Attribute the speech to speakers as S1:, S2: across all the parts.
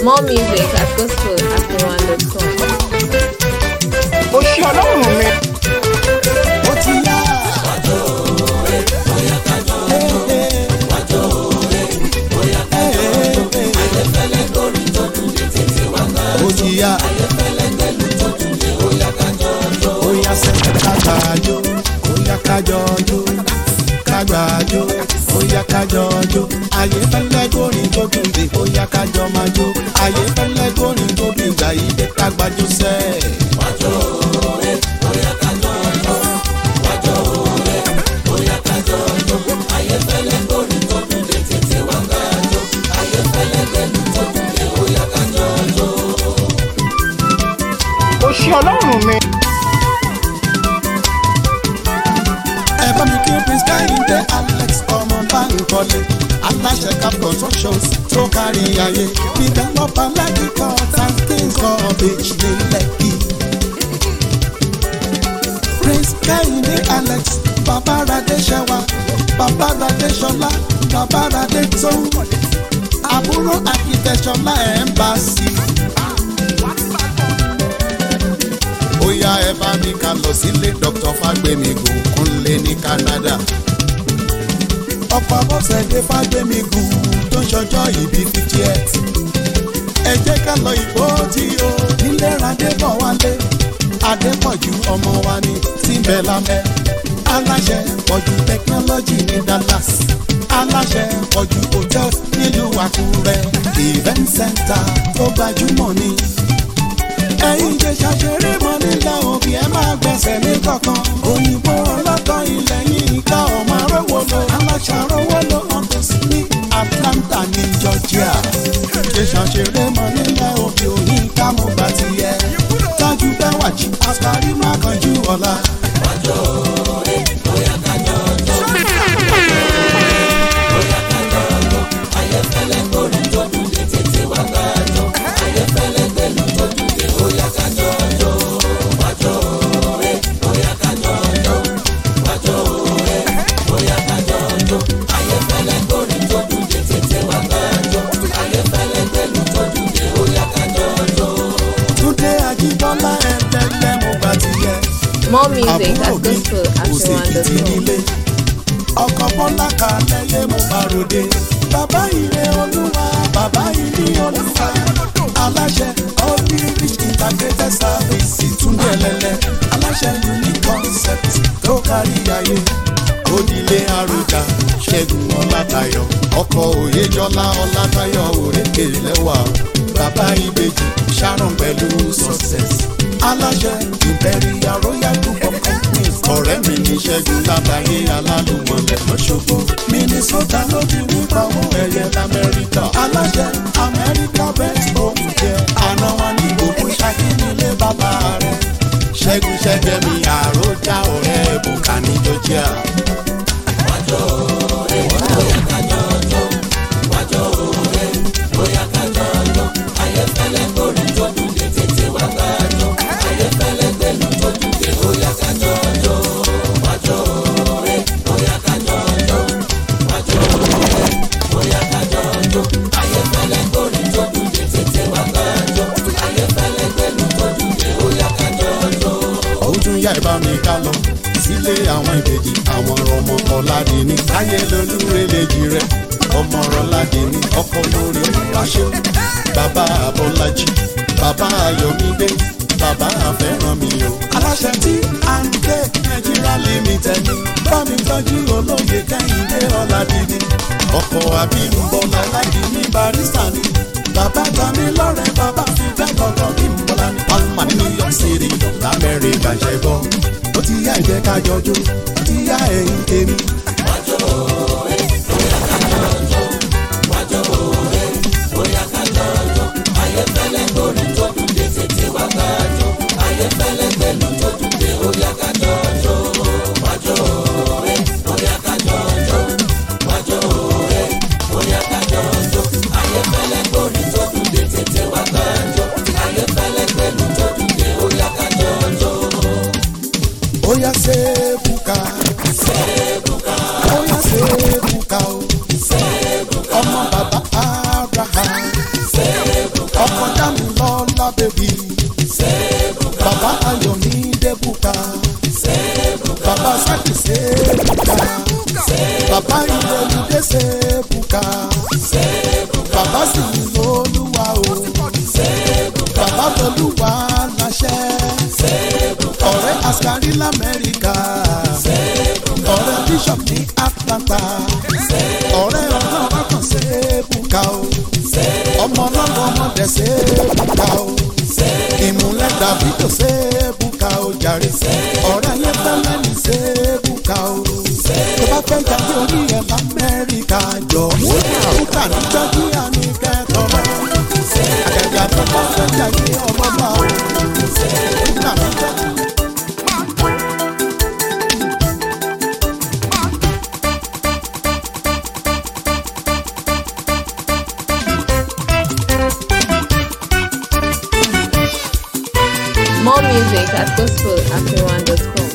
S1: More music at gospel@1.com.
S2: ó ṣe ọlọ́run mi.
S3: ó ti yá. ó ti yá. ó yá sẹ́yìn kágbájó ó yá kájọjó kágbájó ó yá kájọjó ayé fẹ́lẹ́ górin tó dùn dé ó yá kájọ máa jó ayé fẹ́lẹ́ górin tó dùn gbà yí dé kágbájó sẹ́ẹ̀.
S2: ó ṣe ọlọ́run mi.
S3: ẹ bá mi kí prince káyọ̀dé alex ọmọ báńkọ́lé aláṣẹ cap constructions tó kárí ayé developer lẹ́kì court and kings college ní lẹ́kì. prince káyọ̀dé alex babaradé ṣẹwa babaradé ṣọlá babaradé tó àbúrò akitẹ̀ṣọlá embassy. ó yá ẹ bá mi ká lọ sílé dr fagbemigun kúnlé ní canada. ọ̀pọ̀ abọ́sẹ̀dé fagbemigun tó ń ṣọjọ́ ìbí fifty eight. ẹ jẹ́ ká lọ ìbò tí o nílé radébọ̀ wálé adépọ̀jù ọmọ wa ní tìǹbẹ̀lámẹ́ aláṣẹ pọ̀jù technology ní dallas aláṣẹ pọ̀jù hotels nílùú àkúrẹ́ event center tó gbajúmọ̀ ní ẹ̀yin jẹ́ ṣàṣeré mọ́ nílẹ̀ òbí ẹ máa gbẹ̀sẹ̀ ní kọ̀ọ̀kan òyìnbó ọlọ́tọ̀ ilẹ̀ yìí ká ọmọ arówó lo aláṣàrówó lo ọ̀tọ̀ sí ní atlanta ní georgia jẹ́ ṣàṣeré mọ́ nílẹ̀ òbí òyìn ká mo gbà ti yẹ tájú bẹ́wàjì àṣàrí má kanjú ọ̀la. túndé ajíbọ́lá ẹ̀ẹ́dẹ́gbẹ́ mo gbà ti yẹ.
S1: More music at
S3: àbúrò mi kò ṣèkìtì
S1: gospel@1.com.
S3: nílé ọkọ̀ bọ́lá kalẹ́yẹ mo bá ròde bàbá ire olúwa bàbá ilé olúwa aláṣẹ olyrich integrated service túnbẹ̀ lẹ́lẹ́ aláṣẹ unique concept tó kárí ayé onílé àròjà ṣẹ́gun ọlátayọ ọkọ̀ òyejọ́lá ọlátayọ òrékè lẹ́wà bàbá ìbejì sharon pẹ̀lú success aláṣẹ imperial royal group of companies ọ̀rẹ́ mi ní ṣẹ́gun látàyé alálùmọ̀lẹ̀ lọ́ṣọ́gbó minnesota ló ti ní pàwọ́ ẹ̀yẹ lamẹ́ríkà aláṣẹ amẹ́ríkà best home care àná wa ní gbogbo ṣákí nílé bàbá rẹ̀ ṣẹ́gun ṣẹ́gẹ́mi àròjà ọ̀rẹ́ bùkà ní georgia. ó tún yá ìbá mi ká lọ sílé àwọn ìbejì àwọn ọmọ ọ̀làdìní táyé lolúrelejì rẹ ọmọ ọ̀làdìní ọkọ lórí olùwàṣẹ bàbá abọ́lájì bàbá ayọ̀mídé bàbá àfẹ́ràn mi o. aláṣẹ tí à ń gbé nàìjíríà limited ní bá mi tọ́jú olóye kẹ́hìndé ọ̀làdìní ọkọ̀ àbímbọ́lá aládìní barista ni bàbá tami lọ́rẹ̀ bàbá fi bẹ́ẹ̀ kọ̀ọ̀kan bí n bọ́lá ní palma ní new york city lamẹ́ríkà ṣe gbọ́ ó ti yá ìjẹ́ ká jọjú ó ti yá ẹ̀yìn tèmi. ó yá sẹ́ẹ̀bùkà ó yá sẹ́ẹ̀bùkà o ọmọ bàbá abraham bàbá sákì sẹ́ẹ̀bùkà bàbá ìrẹ̀lúdé sẹ́ẹ̀bùkà bàbá sì ní olúwa o bàbá tolúwa láṣẹ ọ̀rẹ́ askari lamẹ́ríkà ọ̀rẹ́ bishop ní atlanta ọ̀rẹ́ ọlọ́run akàn sẹ́ẹ̀bùkà o ọmọ ọlọ́run ọmọdé sẹ́ẹ̀bùkà o ìmúlẹ̀ dàbídò sẹ́ẹ̀bùkà o jàre ọ̀rẹ́ yẹn fẹ́lẹ́ ní sẹ́ẹ̀bùkà o tó bá fẹ́ jáde orí ẹ̀ lamẹ́ríkà jọ sẹ́ẹ̀bùkà ní jọ́jíà ní kẹ́tọ́rọ́ àgàgà tó bá fẹ́ jáde ọlọ́lá o sẹ́ẹ̀bùkà ní jọ́jíà.
S1: More music at gospelafriwan.com.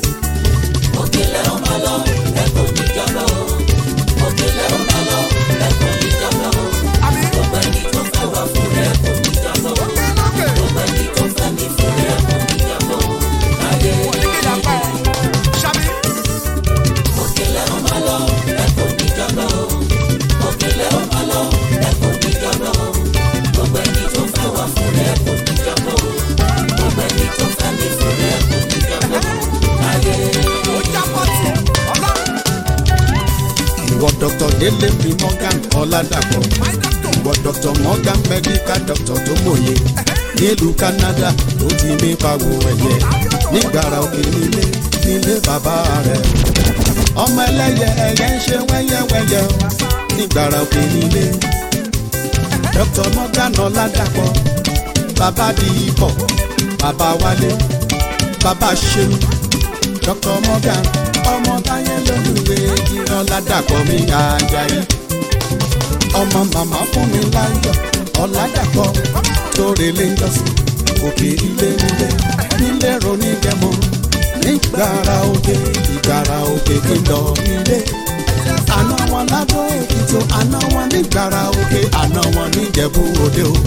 S3: ìwọ dr délé mi morgan ọládàpọ̀ ìwọ dr morgan medical doctor tó mòye nílùú canada ló ti mí pawó ẹ̀yẹ nígbàrà òkè nílé nílé bàbá rẹ̀ ọmọ ẹlẹ́yẹ ẹ̀yẹ ń ṣe wẹ́yẹ́wẹ́yẹ́ o nígbàrà òkè nílé dr morgan ọládàpọ̀ bàbá di ipò bàbá wálé bàbá ṣeun dr morgan ọmọ táyé lóluwé ìran ládàpọ̀ mi àjàyí ọmọ màmá fún mi láyọ̀ ọ̀làdàpọ̀ tóore lé jọ́sìn òkè ilé nílé nílé ronú jẹmọ nígbàrà òkè ìgbàrà òkè kìlọ̀ nílé àná wọn ládùn èkìtì àná wọn nígbàrà òkè àná wọn níjẹ̀bú òde o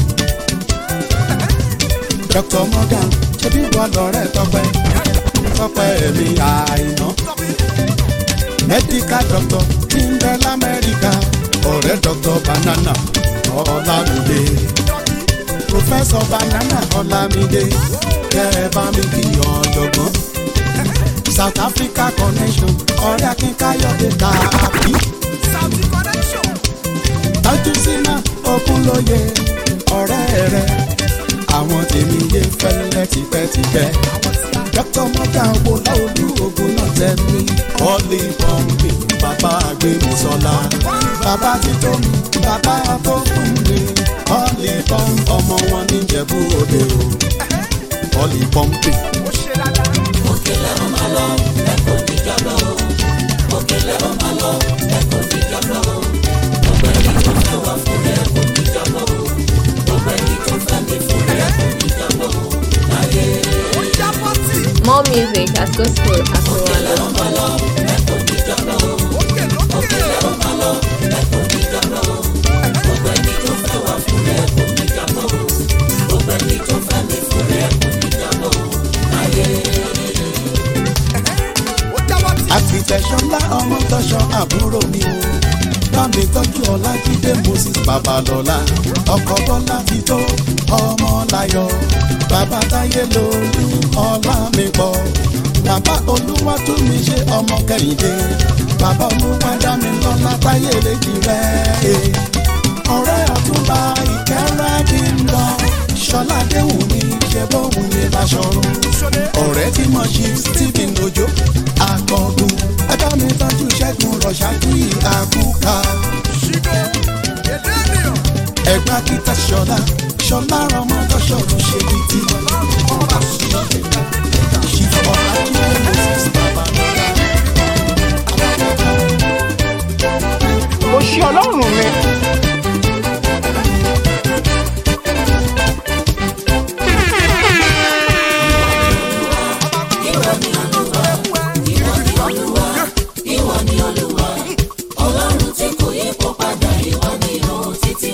S3: dr morgan ṣebí wọn lọrẹ tọpẹ tọpẹ mi àìná medical doctor tí ń bẹ lamẹ́ríkà ọ̀rẹ́ doctor banana ọlámídé professor banana ọlámídé kẹ́ ẹ bá mi kí ọ̀jọ̀gbọ́n south africa connection ọ̀rẹ́ akínkayọ̀dé tààbí tọ́jú sínú ogunlóye ọ̀rẹ́ rẹ̀ àwọn tèmi yé fẹ́lẹ́ tipẹ́tipẹ́ dr mọ́tà wo láolú ogun náà tẹ̀lé ọ̀lì pọ́ǹpì bàbá àgbẹ̀mísọ́lá bàbá títọ́ mi bàbá tó fún mi ọ̀lì pọ́ǹpì ọmọ wọn níjẹ̀bú òde o ọ̀lì pọ́ǹpì.
S1: More music at gospelafriwan.com.
S3: àfìtẹ̀sọ́lá ọmọ tọ́ṣọ́ àbúrò mi o bámi tọ́jú ọlájídé moses babalọ́lá ọkọ̀ bọ́lá ti tó ọmọ láyọ̀ bàbá táyé lolú ọlá mi pọ̀ bàbá olúwa tún mi ṣe ọmọ kẹ́hìndé bàbá olúwa dá mi lọ́lá táyé lèjì rẹ̀ ọ̀rẹ́ ọ̀túnba ìkẹ́rẹ́ bí ń lọ ṣọlá déhùn mi ṣe bóhùn mi láṣọrun ọ̀rẹ́ tí mo ṣe stephen ojo akọgun ẹ̀dá mi tọ́jú ṣẹ́gun rọ̀ṣájú àkúkà ẹ̀gbá kíta ṣọlá ṣọlá ọmọ tọ́ṣọ̀rọ̀ ṣe bí ti ṣìfọ̀ ọ̀làjúwẹ̀ moses babalọ́lá.
S2: mo ṣe ọlọ́run mi.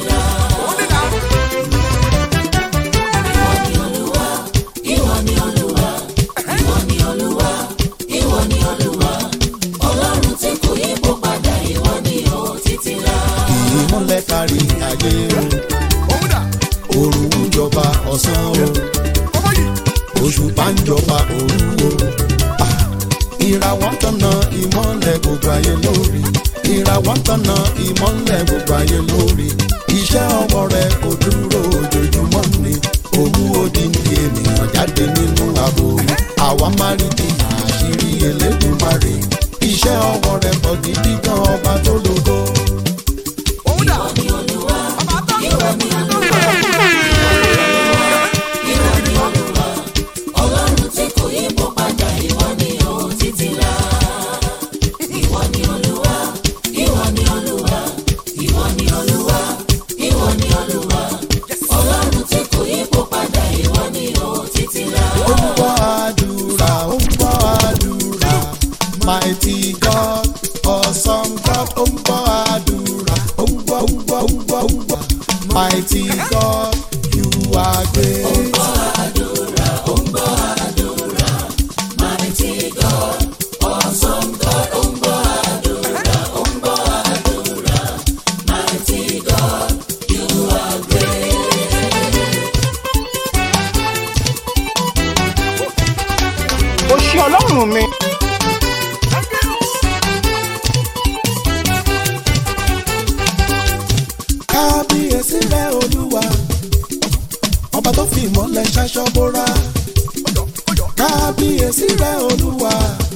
S4: Ìwọ ni Olúwa,
S3: ayé o òrùn ń jọba ọ̀sán o òṣùpá ń jọba òru o Ah, ìràwọ̀ ń tọ̀nà ìmọ́lẹ̀ gbogbo ayé lórí ìràwọ̀ ń tọ̀nà ìmọ́lẹ̀ gbogbo ayé lórí iṣẹ́ ọwọ́ rẹ kò dúró ojoojúmọ́ ni òwú odindi ènìyàn jáde nínú ààbò àwa máa rí di àṣírí Elédùmarè iṣẹ́ ọwọ́ rẹ pọ̀ gidi gan ọba tó lógo. ó ń gbọ́ àdúrà ó ń gbọ́ àdúrà mighty God awesome God ó ń gbọ́ àdúrà ó ń gbọ́ ó ń gbọ́ ó ń gbọ́ ó ń gbọ́ mighty God you are great.
S2: ó ṣe ọlọ́run mi.
S3: kábíyèsí rẹ olúwa ọba tó fi ìmọ̀lẹ̀ ṣaṣọ bóra kábíyèsí rẹ olúwa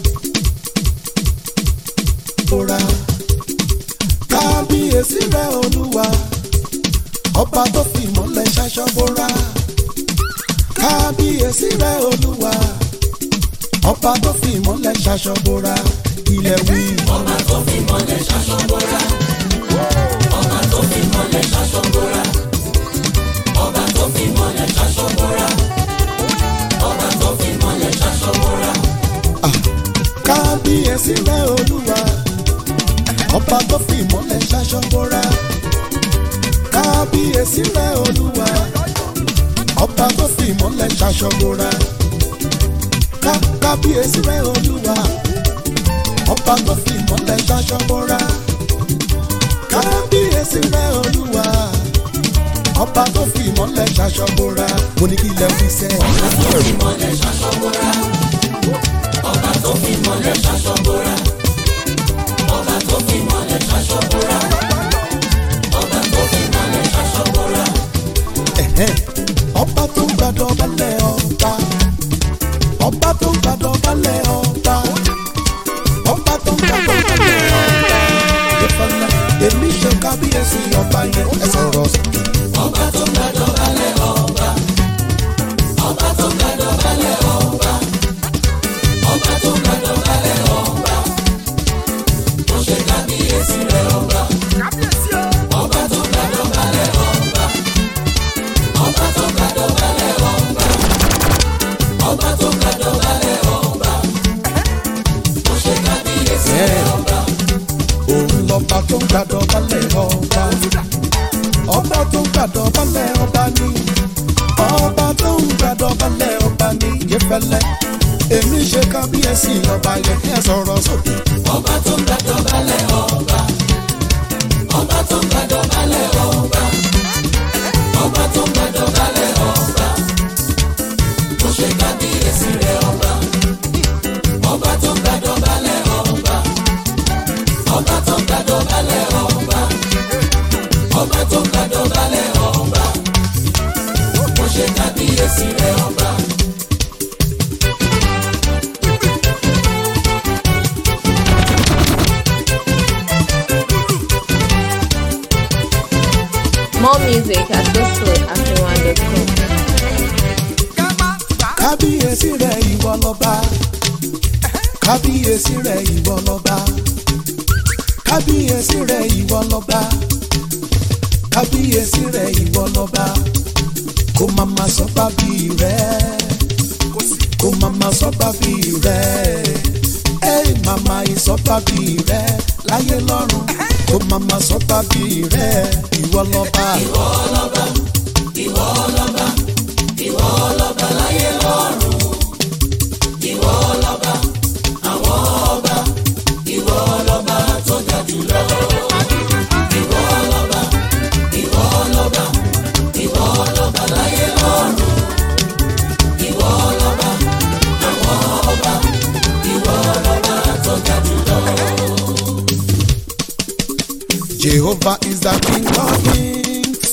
S3: bóra kábíyèsí rẹ olúwa ọba tó fi ìmọ̀lẹ̀ ṣaṣọ bóra kábíyèsí rẹ olúwa ọba tó fi ìmọ̀lẹ̀ ṣaṣọ bóra ilẹ̀ wí. kábíyèsí rẹ olúwa ọba tó fi ìmọ̀lẹ̀ ṣaṣọ bóra kábíyèsí rẹ olúwa ọba tó fi ìmọ̀lẹ̀ ṣaṣọ bóra ká kábíyèsí rẹ olúwa ọba tó fi ìmọ̀lẹ̀ ṣaṣọ bóra kábíyèsí rẹ olúwa ọba tó fi ìmọ̀lẹ̀ ṣaṣọ bóra mo ní kí ilẹ̀ fi sẹ́ ẹ̀hẹ́n. ọba tó ń gbàdọ̀ balẹ̀ ọba ọba tó ń gbàdọ̀ balẹ̀ ọba ọba tó ń gbàdọ̀ balẹ̀ ọba ìfọ̀lẹ̀ èmi ṣe kábíyèsí ọba yẹn ẹ sọ̀rọ̀ sókè. òun lọ́ba tó ń gbàdọ̀ balẹ̀ ọba ọba tó ń gbàdọ̀ balẹ̀ ọba ní ọba tó ń gbàdọ̀ balẹ̀ ọba ní yẹfẹlẹ èmi ṣe kábíyèsí ọba yẹn kí ẹ sọ̀rọ̀ sókè.
S1: More music at gospelafriwan.com.
S3: kábíyèsí rẹ ìwọ lọ́ba kábíyèsí rẹ ìwọ lọ́ba kábíyèsí rẹ ìwọ lọ́ba kábíyèsí rẹ ìwọ lọ́ba kó má má sọ bábí rẹ kó má má sọ bábí rẹ ẹ màmá ìsọ bábí rẹ láyé lọ́run kó má má sọ bábí rẹ ìwọ lọ́ba. Jehovah is the King of Kings.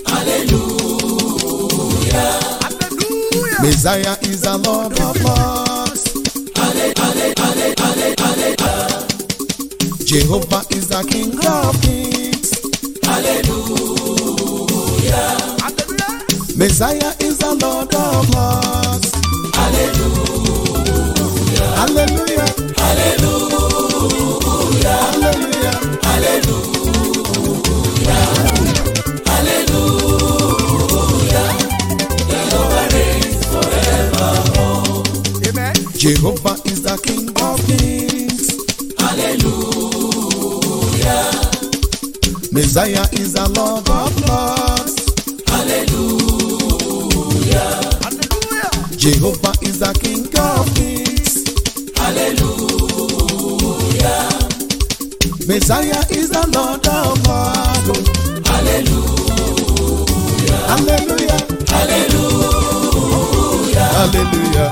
S3: Messiah is the Lord of Lords. Jehovah is the King of Kings. Messiah is the Lord of Lords. Hallelujah. Hallelujah. Hallelujah. Jehovah is the King of Kings. Hallelujah. Messiah is the Lord of Lords. Hallelujah. Jehovah is the King of Kings. Hallelujah. Messiah is the Lord of Lords. Hallelujah. Hallelujah. Hallelujah. Hallelujah.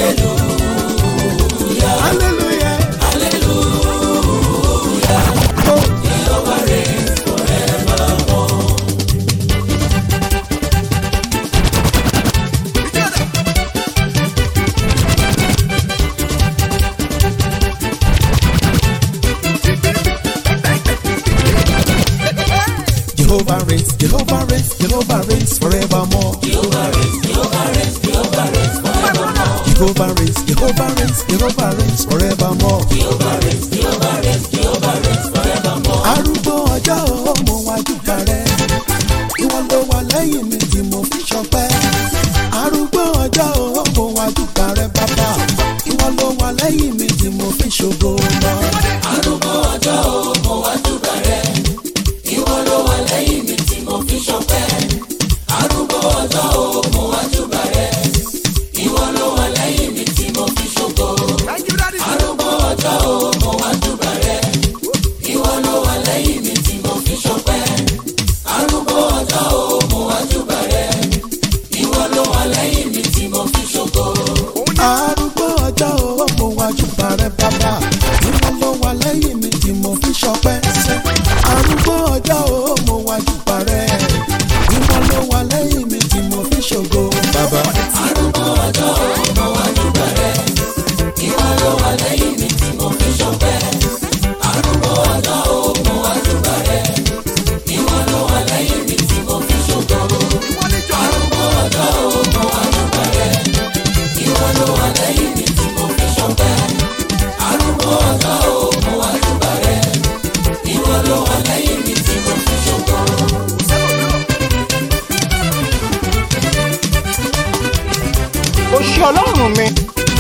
S3: Hallelujah. Jehovah reigns, Jehovah reigns, Jehovah reigns forevermore. Jehovah reigns, Jehovah reigns, Jehovah reigns forevermore. Jehovah reigns, Jehovah reigns, Jehovah reigns forevermore. Jehovah reigns, Jehovah reigns, Jehovah reigns forevermore. Arúgbó ọjọ́ ọmọ wájú parẹ́, ìwọ ló wà lẹ́yìn mi tí mo fi ṣọpẹ́. Arúgbó ọjọ́ ọmọ wájú parẹ́ bàbá, ìwọ ló wà lẹ́yìn mi tí mo fi ṣògo lọ. Arúgbó ọjọ́ ọmọ wájú parẹ́. Ìwọ ló wà lẹ́yìn mi tí mo fi ṣọpẹ́. Arúgbó ọjọ́ o, mo wá júbà rẹ̀. Ìwọ ló wà lẹ́yìn mi tí mo fi ṣògo. Arúgbó ọjọ́ o, mo wá júbà rẹ̀. Ìwọ ló wà lẹ́yìn mi tí mo fi ṣọpẹ́. Arúgbó ọjọ́ o, mo wá júbà rẹ̀. Ìwọ ló wà lẹ́yìn mi tí mo fi ṣògo. Arúgbó ọjọ́ o, mo wá júbà rẹ̀ bàbá. Ìwọ ló wà lẹ́yìn mi tí mo fi ṣọpẹ́. Arúgbó ọjọ́ o, mo wá júbà rẹ̀. Ìwọ ló wà lẹ́yìn mi tí mo fi ṣògo. Bàbá. Arúgbó ọjọ́ o, mo wá júbà rẹ̀. Ìwọ ló wà lẹ́yìn mi tí mo fi ṣọpẹ́. Arúgbó ọjọ́ o, mo wá júbà rẹ̀. Ìwọ ló wà lẹ́yìn mi tí mo fi ṣògo. Arúgbó ọjọ́ o, mo wá júbà rẹ̀. Ìwọ ló wà lẹ́yìn mi tí mo fi ṣọpẹ́. Arúgbó ọjọ́ o, mo wá júbà rẹ̀. Ìwọ ló wà lẹ́yìn mi tí mo fi ṣògo.
S2: ó ṣe ọlọ́run mi.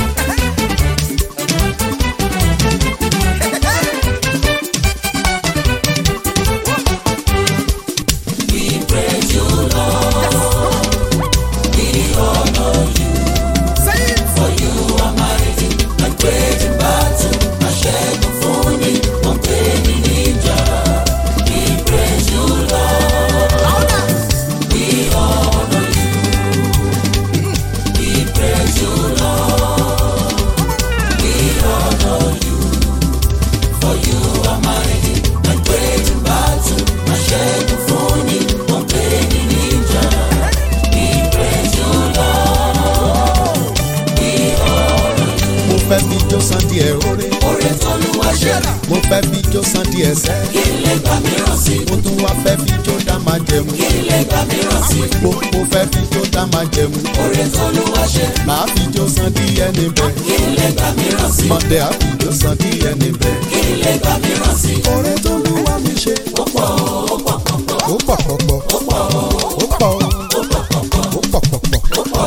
S3: mo fẹ́ fi jó san díẹ̀ oore. oore tọ́lúwa ṣe. mo fẹ́ fi jó san díẹ̀ sẹ́. kí lè gbà mìíràn sí. mo tún wá fẹ́ fi jó dá máa jẹmu. kí lè gbà mìíràn sí. mo mo fẹ́ fi jó dá máa jẹmu. oore tọ́lúwa ṣe. màá fi jó san díẹ̀ níbẹ̀. kí lè gbà mìíràn sí. mọ̀dẹ́ á fi jó san díẹ̀ níbẹ̀. kí lè gbà mìíràn sí. oore tọ́lúwa mi ṣe. ó pọ̀ ó pọ̀ pọ̀ ó pọ̀ pọ̀ pọ̀ ó pọ̀ ó pọ̀ ó pọ̀ pọ̀ ó pọ̀ pọ̀ pọ̀.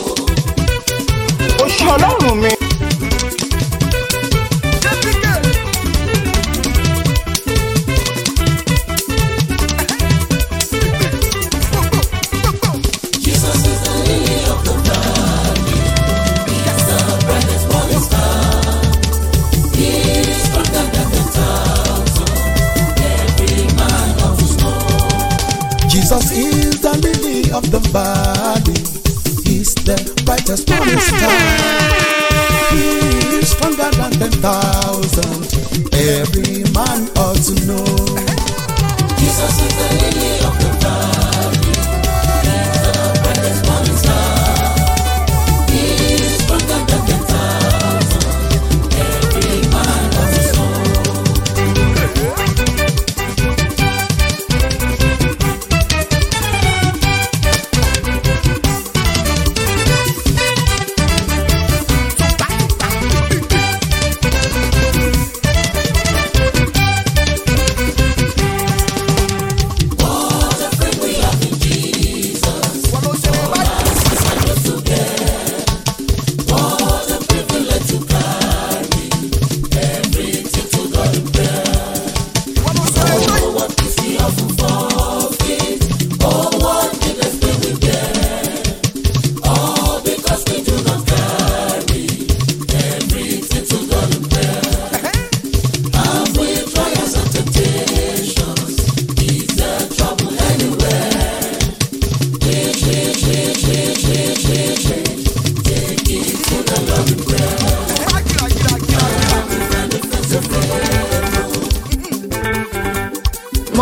S2: ó ṣe ọlọ́run mi.
S3: Jesus is the lily of the valley. He's the brightest morning star. He is stronger than ten thousand. Every man ought to know.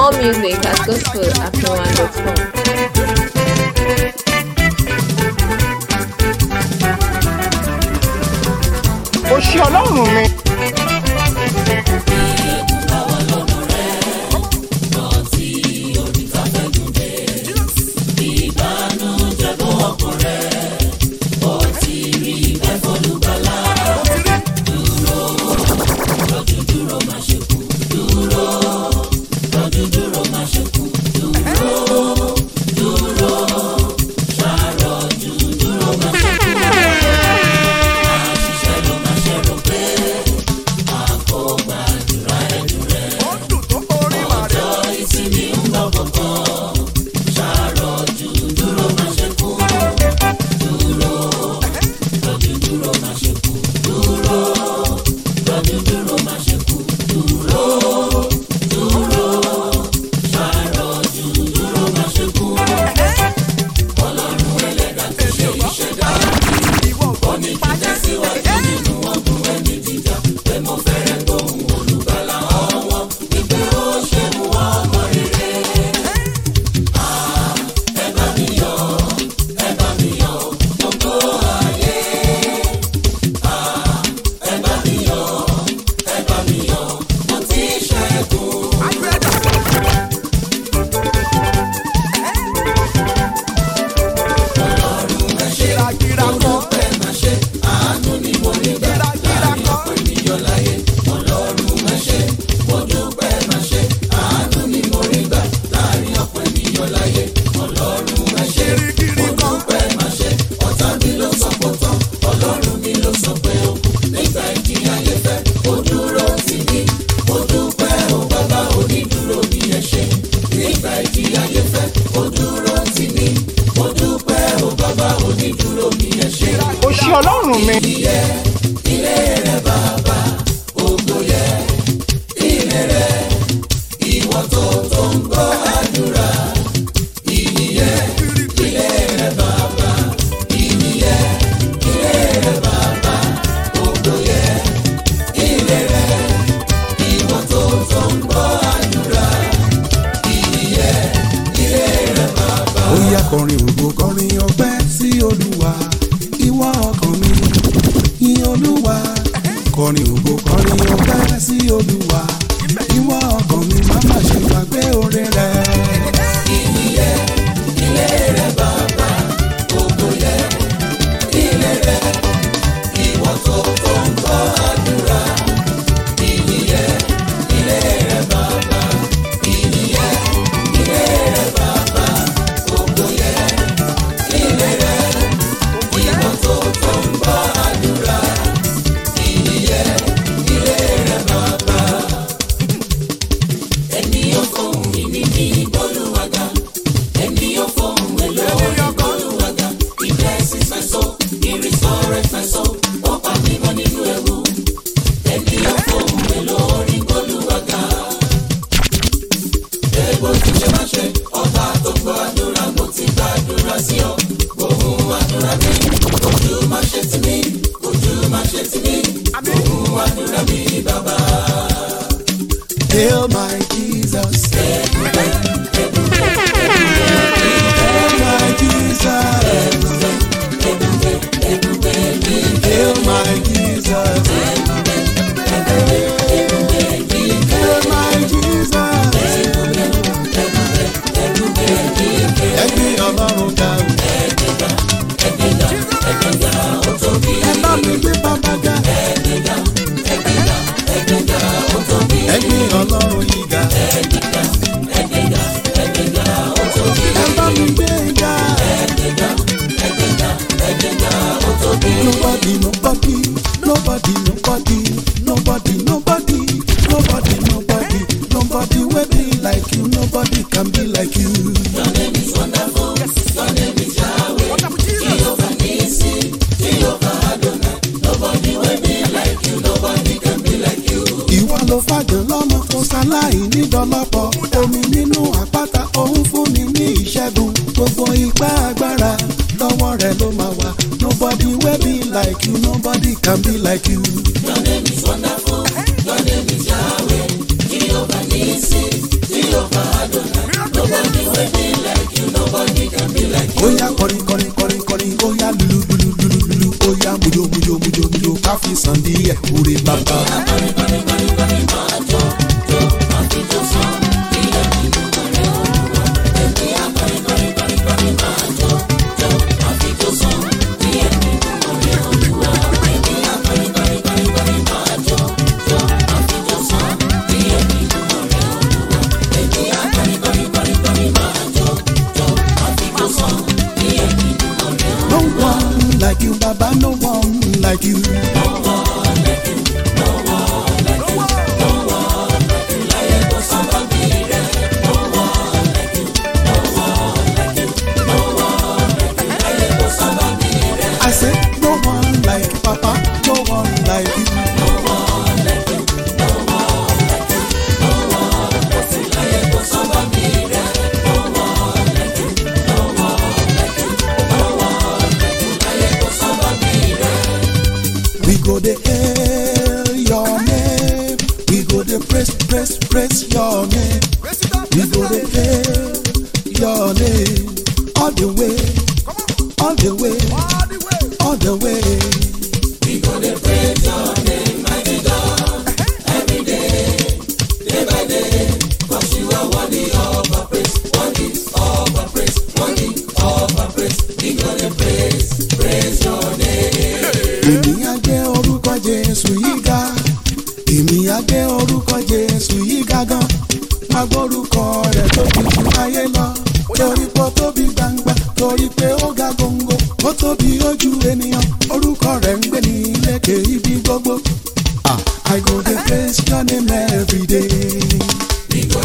S1: More music at gospelafriwan.com.
S2: ó ṣe ọlọ́run mi. ó ṣe ọlọ́run mi.
S3: ó yá kọrin ògo kọrin ọpẹ́ sí olúwa ìwọ ọkàn mi yìn olúwa kọrin ògo kọrin ọpẹ́ sí olúwa ìwọ ọkàn mi má má ṣe gbàgbé oore rẹ. Hail my Jesus. Hail my Jesus. Hail my Jesus. Hail my Jesus. Ẹgbẹ́ ọlọ́run ga o. Ẹ bá mi gbé bàbá ga. Ẹgbẹ́ ọlọ́run yìí ga. Ẹ bá mi gbé ga. Nobody, nobody, nobody, nobody, nobody, nobody, nobody, nobody, nobody will be like you. Nobody can be like you. ìwọ ló fàjọ lọ́mọ kó sáláì nídọ́lọ́pọ̀ omi nínú àpáta òun fúnni ní ìṣẹ́gun gbogbo ipá agbára lọ́wọ́ rẹ̀ ló máa wà nobody wey be like you nobody can be like you.
S4: Your name is wonderful. Your name is Yahweh. Jehovah Nissi. Jehovah
S3: ẹ̀ orí bàbá. No one like you, Baba, no one like you. I said, no one like Papa, no one like you. We go the hail your name. We go the praise, praise, praise your name. We go the hail your name. All the way, all the way, all the way. èmi á gbé orúkọ jésù yìí ga èmi á gbé orúkọ jésù yìí ga gan má gbórúkọ rẹ̀ tóbi ju ayé lọ torí pé ó tóbi gbangba torí pé ó ga góńgó ó tóbi ojú ènìyàn orúkọ rẹ̀ ń gbé ní lékè ibi gbogbo. Ah, I go dey praise your name every day.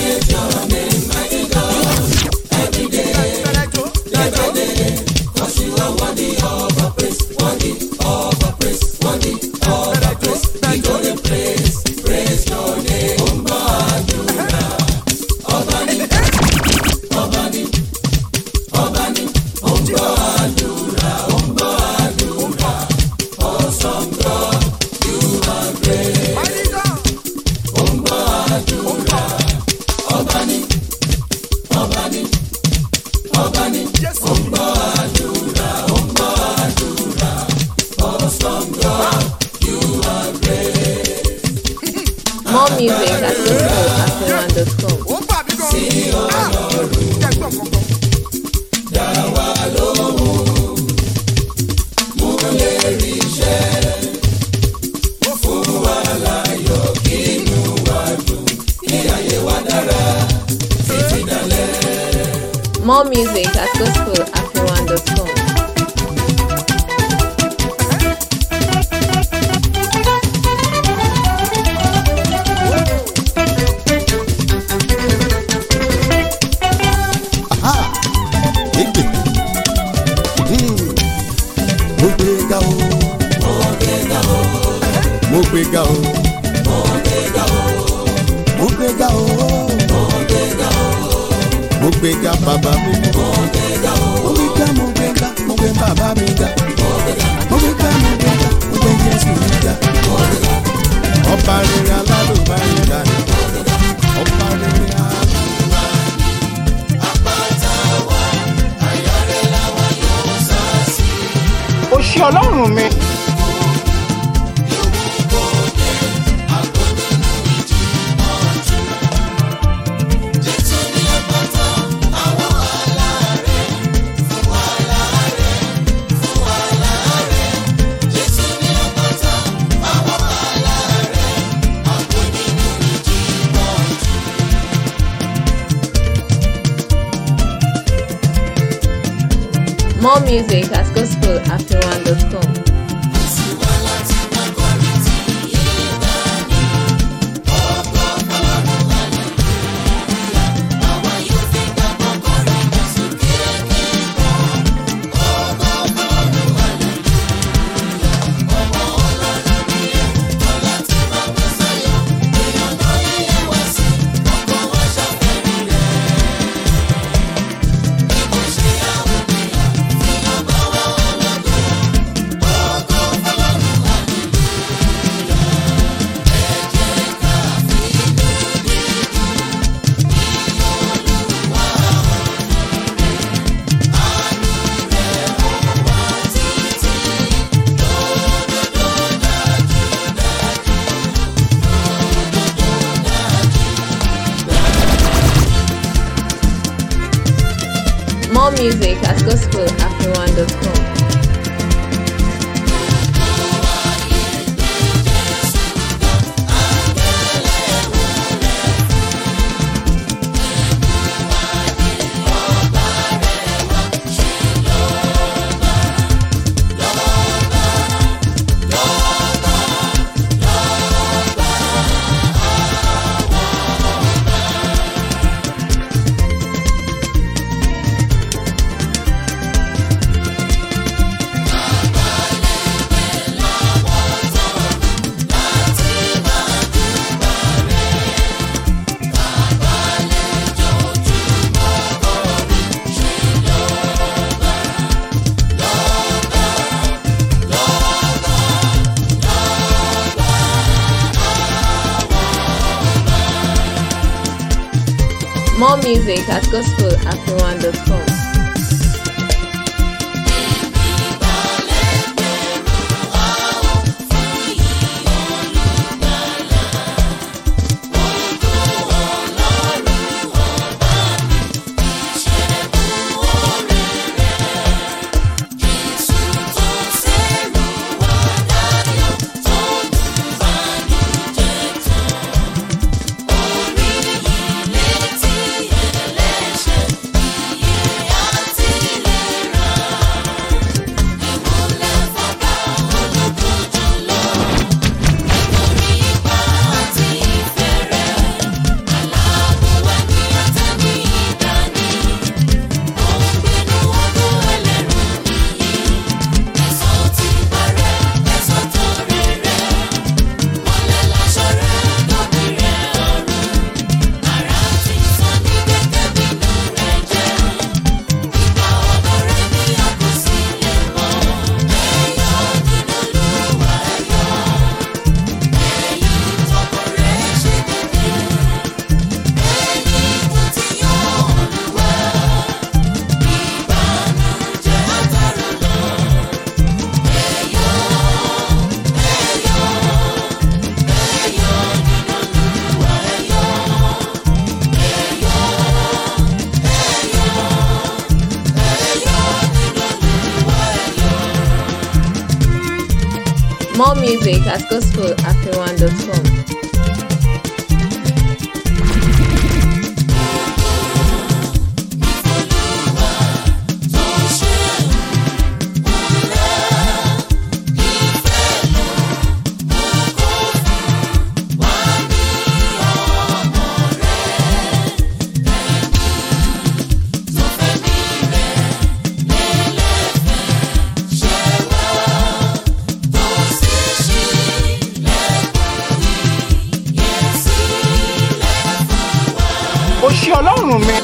S1: More music at gospelafriwan.com.
S2: ó bà mí gan. Ah, jẹ́ gbọ́n kankan.
S1: More music at gospelafriwan.com.
S3: Aha! Egbe. Hmm. Mo gbé ga o. Mo gbé ga o. Mo gbé ga o. Mo gbé ga o. Mo gbé ga bàbá mi. Mo gbé ga mo gbé ga mo gbé bàbá mi ga. Mo gbé ga mo gbé ga mo gbé Jésù mi ga. Ọba rere alálùbáyé ga ni. Ọba rere alálùbáyé.
S2: ó ṣe ọlọ́run mi.
S1: More music at gospelafriwan.com. More music at gospelafriwan.com. More music at gospelafriwan.com. More music at gospelafriwan.com.
S2: ó ṣe ọlọ́run mi.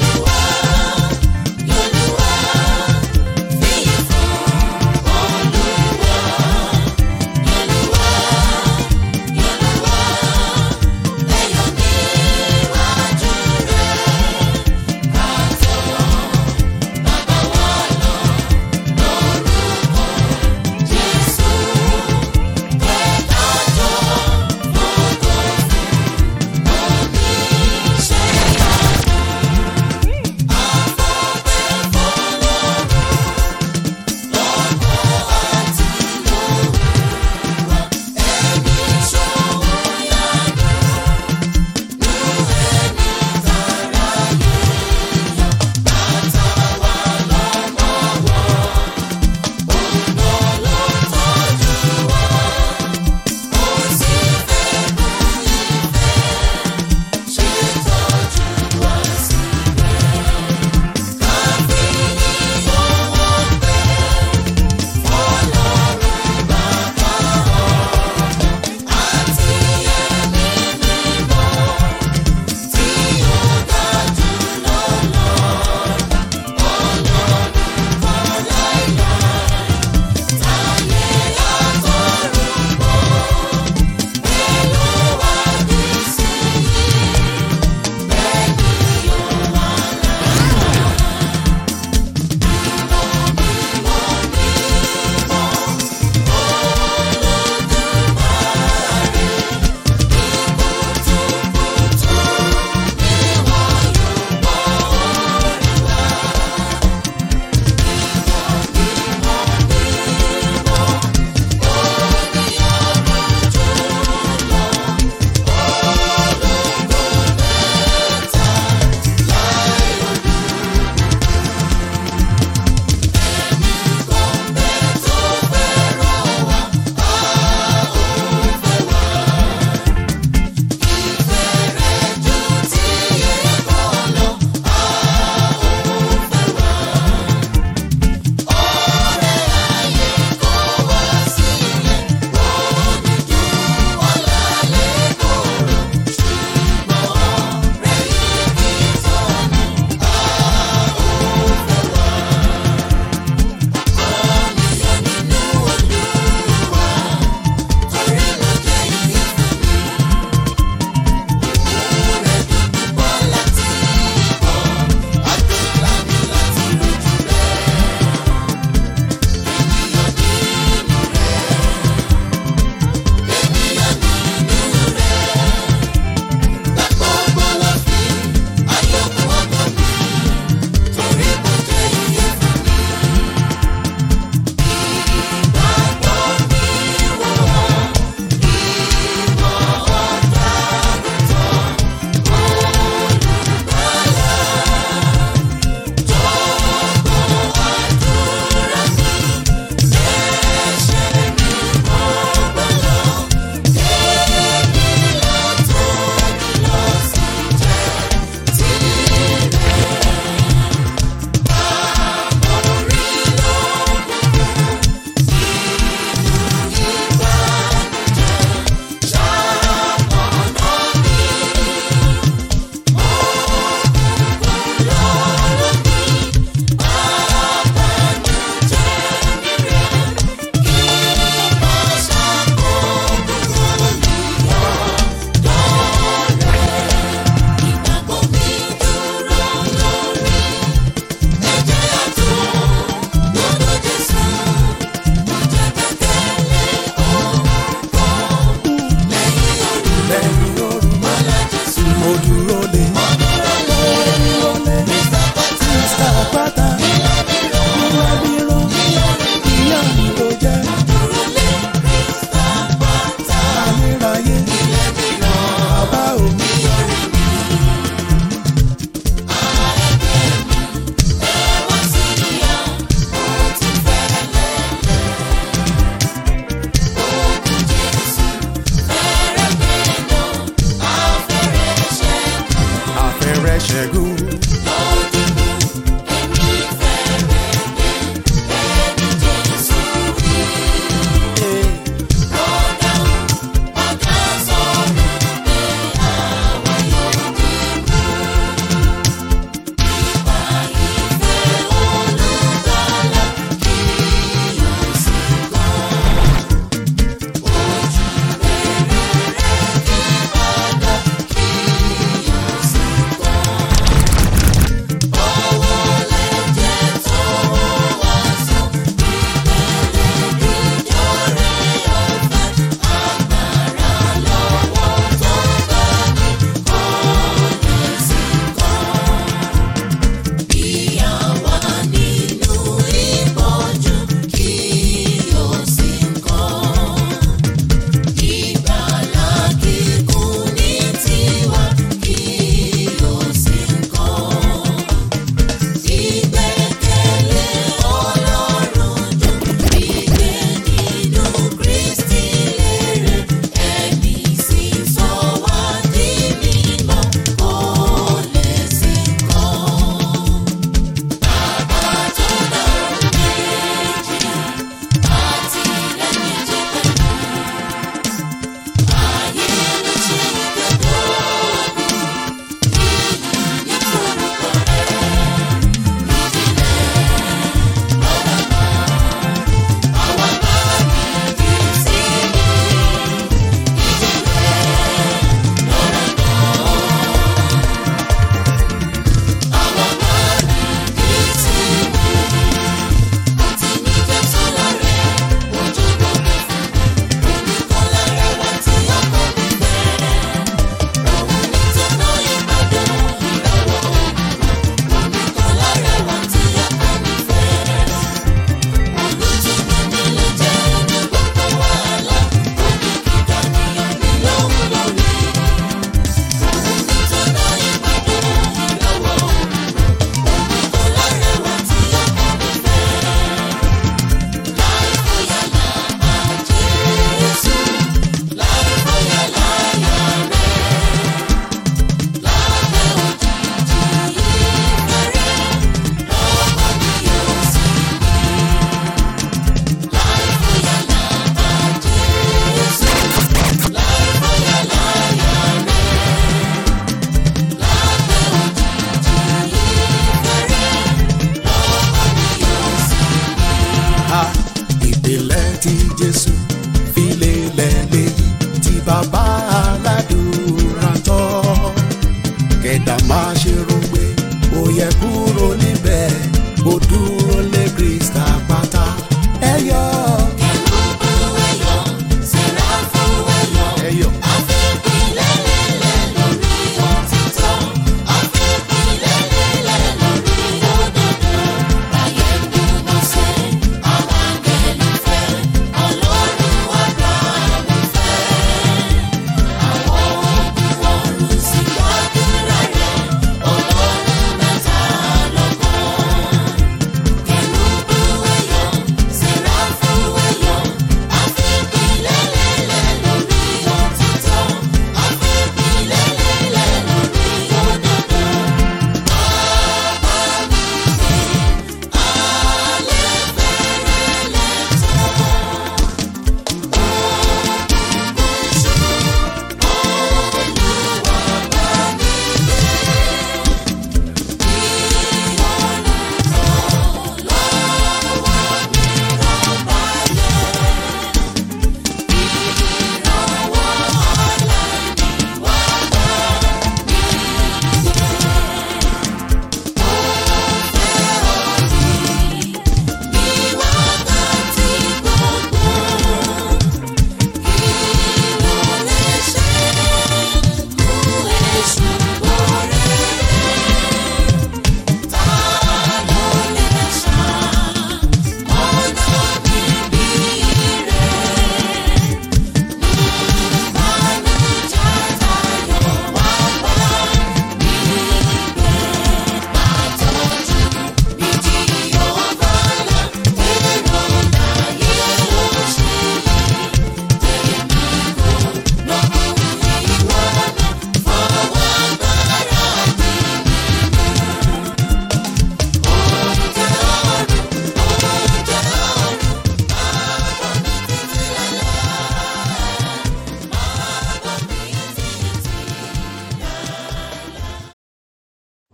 S3: ṣẹ́gun. ha ìpìlẹ̀ tí jésù fi lélẹ̀ léyìí tí bàbá aládùúrà tọ́ kẹ̀dá máa ṣe rògbé ó yẹ kúrò níbẹ̀ ó dúró lé krista pátá ẹ yọ. ẹ yọ.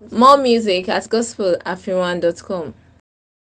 S1: More music at gospelafriwan.com.